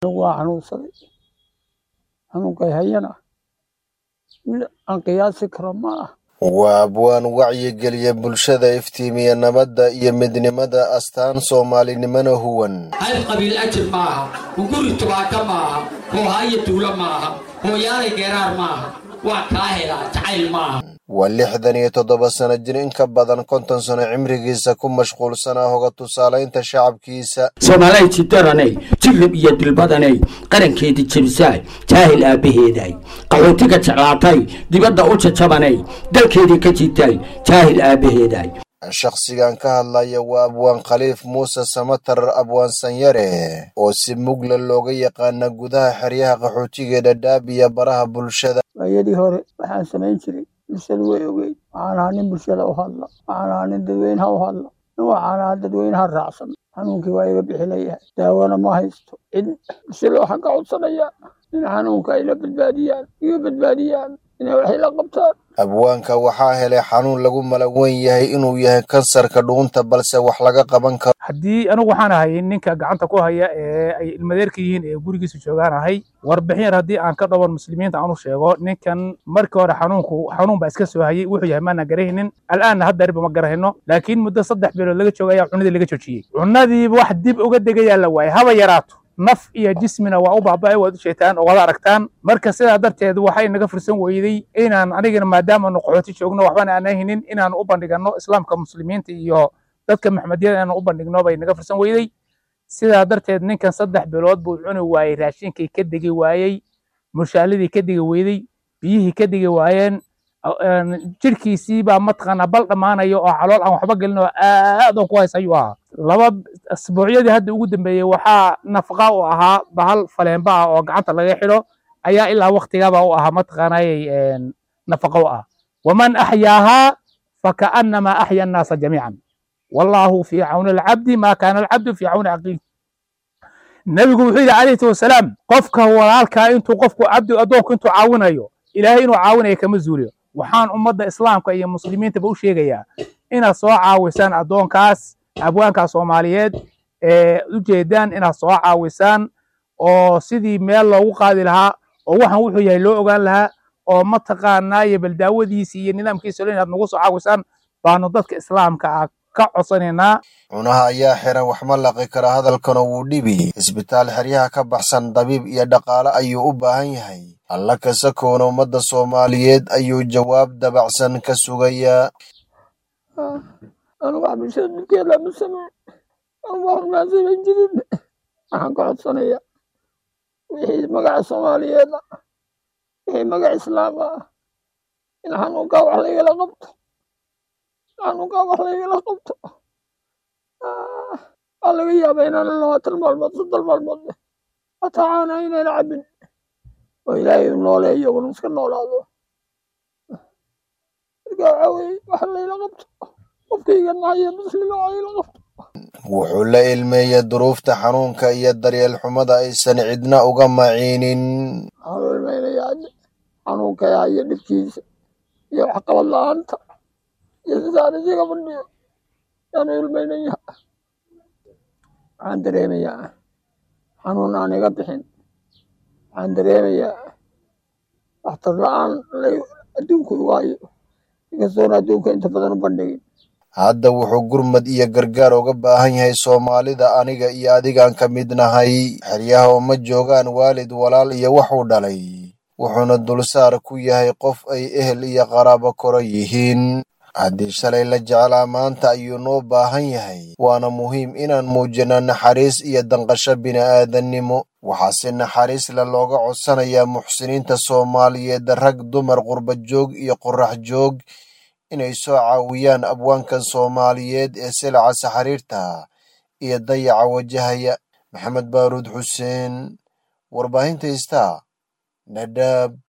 waa xanuunsaday xanuunkay hayana mid aan qiyaasi karo ma ah waa abwaan wacyigeliya bulshada iftiimiya nabadda iyo midnimada astaan soomaalinimana huwan hayb qabiil ajir maaha hunguri tubaaka maaha hoohaayo duulo maaha hooyaalay geeraar maaha waa kaa helaa jacayl maaha waa lixdan iyo toddoba sano jir in ka badan konton sano cimrigiisa ku mashquulsanaa hoga tusaalaynta shacabkiisa soomaalay jidaranay jirrib iyo dilbadanay qarankeedii jebisaay jaahil aabbaheeday qaxootiga jeclaatay dibadda u jajabanay dalkeedii ka jitay jaahil aabbaheeday shakhsigan ka hadlaya waa abwaan khaliif muuse samatar abwaan sanyare oo si mugla looga yaqaana gudaha xeryaha qaxootiga dhadhaab iyo baraha bulshada waayadii hore waxaan samayn jiray bulshadu way ogeyd waxaan ahaa nin bulshada u hadla waxaan ahaa nin dadweynaha u hadla nin waxaan ahaa dadweynaha raacsan xanuunkii waa iga bixi layahay daawona ma haysto cid bulshada waxaan ka codsanayaa in xanuunka ayla badbaadiyaan iga badbaadiyaan inay waxay la qabtaan abwaanka waxaa helay xanuun lagu malaweyn yahay inuu yahay kansarka dhuunta balse wax laga qaban karo haddii anigu waxaan ahay ninka gacanta ku haya ee ay ilmadeerka yihiin ee gurigiisa joogaan ahay warbixin yar haddii aan ka dhawan muslimiinta aan u sheego ninkan markii hore xanuunku xanuun baa iska soo hayay wuxuu yahay maana garahaynin al'aanna hadda ma garahayno laakiin muddo saddex bilood laga jooga ayaa cunadii laga joojiyey cunadiiba wax dib uga degayaa la waayay haba yaraato naf iyo jismina waa u baaba'ay waad u jeetaan oo wada aragtaan marka sidaa darteed waxay naga fursan weyday inaan anigana maadaamaanu qaxooti joogno waxbana aan haynin inaan u bandhigano islaamka muslimiinta iyo dadka maxmediyada inaan u bandhigno bay naga fursan weyday sidaa darteed ninkan saddex bilood buu cuni waayey raashinkii ka degi waayey mushaaladii ka degi weyday biyihii ka degi waayeen jirkiisii baa mataqaanaa bal dhammaanayo oo calool aan waxba gelin oo aad oo ku hays ayuu ahaa laba asbuucyadii hadda ugu dambeeyey waxaa nafaqa u ahaa bahal faleenba ah oo gacanta laga xidho ayaa ilaa waktigaba u ahaa mataqaanayay nafaqa u ah waman axyaahaa fakaanama axya annaasa jamiican wallaahu fii cawni alcabdi maa kaana alcabdu fii cawni aqiih nebigu wuxuu yidhi calayhi wasalaam qofka walaalkaa intuu qofku cabdi addoonku intuu caawinayo ilaahay inuu caawinayo kama zuuliyo waxaan ummadda islaamka iyo muslimiintaba u sheegayaa inaad soo caawisaan addoonkaas abwaankaa soomaaliyeed ee ujeedaan inaad soo caawisaan oo sidii meel loogu qaadi lahaa oo waxaan wuxuu yahay loo ogaan lahaa oo mataqaanaa iyo baldaawadiisi iyo nidaamkiisa inaad nagu soo caawisaan baanu dadka islaamka ah ka codsanaynaa cunaha ayaa xiran wax ma laqi kara hadalkana wuu dhibi isbitaal xeryaha ka baxsan dabiib iyo dhaqaale ayuu u baahan yahay alla kasakoona ummadda soomaaliyeed ayuu jawaab dabacsan ka sugayaa anigu wax bulshada midkeeda ma sameyn anigu wax maan samayn jirin waxaan ka codsanayaa wixii magaca soomaaliyeed ah wixii magaca islaam ah in xanuunkaa wax laygala qabto xanuunkaa wax laygala qabto waa laga yaabaa inaan labaatan maalmood soddon maalmood leh hataa caana inaan cabin oo ilaahay u nooleeyo unu iska noolaado marka waxaa weeye wax layla qabto qofkayga nacaya muslima wax layla qabto wuxuu la ilmeeyey duruufta xanuunka iyo daryeel xumada aysan cidna uga maciinin waxaan u ilmaynayaa xanuunkaya iyo dhibkiisa iyo waxqabad la-aanta iyo sidaan isaga fadhiyo yaan u ilmaynaya waxaan dareemayaa xanuun aan iga bixin waxaan dareemayaa waxtar la-aan adduunku igu hayo inkastoona adduunka inta badan u bandhigin hadda wuxuu gurmad iyo gargaar uga baahan yahay soomaalida aniga iyo adigaan ka mid nahay xeryaha uma joogaan waalid walaal iyo waxuu dhalay wuxuuna dulsaar ku yahay qof ay ehel iyo qaraabo koro yihiin haddii shalay la jeclaa maanta ayuu noo baahan yahay waana muhiim inaan muujino naxariis iyo danqasho bini'aadannimo waxaase naxariis le looga codsanayaa muxsiniinta soomaaliyeed rag dumar qurba joog iyo qorax joog inay soo caawiyaan abwaankan soomaaliyeed ee silaca saxariirta iyo dayaca wajahaya maxamed baaruud xuseen warbaahinta istaa dhadhaab